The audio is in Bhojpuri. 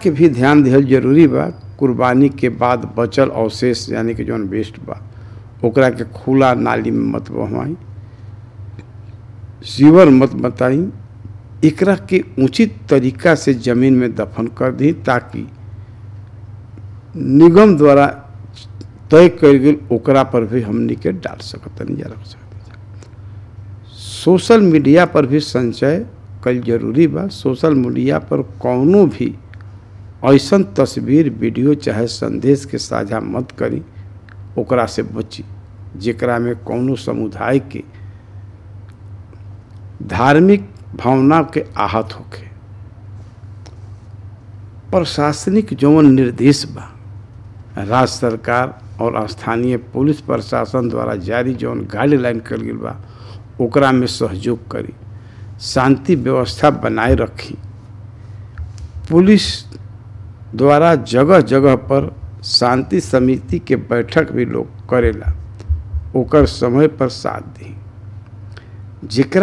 के भी ध्यान दिहल जरूरी बा कुर्बानी के बाद बचल अवशेष यानी कि जौन वेस्ट बा ओकरा के खुला नाली में मत बहवाई सीवर मत बताई एकरा के उचित तरीका से जमीन में दफन कर दी ताकि निगम द्वारा तय कल गेल ओकरा पर भी हमनी के डाल सकतनी या रख सकते सोशल मीडिया पर भी संचय कल जरूरी बा सोशल मीडिया पर कौनो भी ऐसन तस्वीर वीडियो चाहे संदेश के साझा मत करी ओकरा से बची जेकरा में कौनो समुदाय के धार्मिक भावना के आहत होखे प्रशासनिक जौन निर्देश बा राज्य सरकार और स्थानीय पुलिस प्रशासन द्वारा जारी जौन गाइडलाइन कल गेल बा ओकरा में सहयोग करी शांति व्यवस्था बनाए रखी पुलिस द्वारा जगह जगह पर शांति समिति के बैठक भी लोग करेला ओकर समय पर साथ दी जेकरा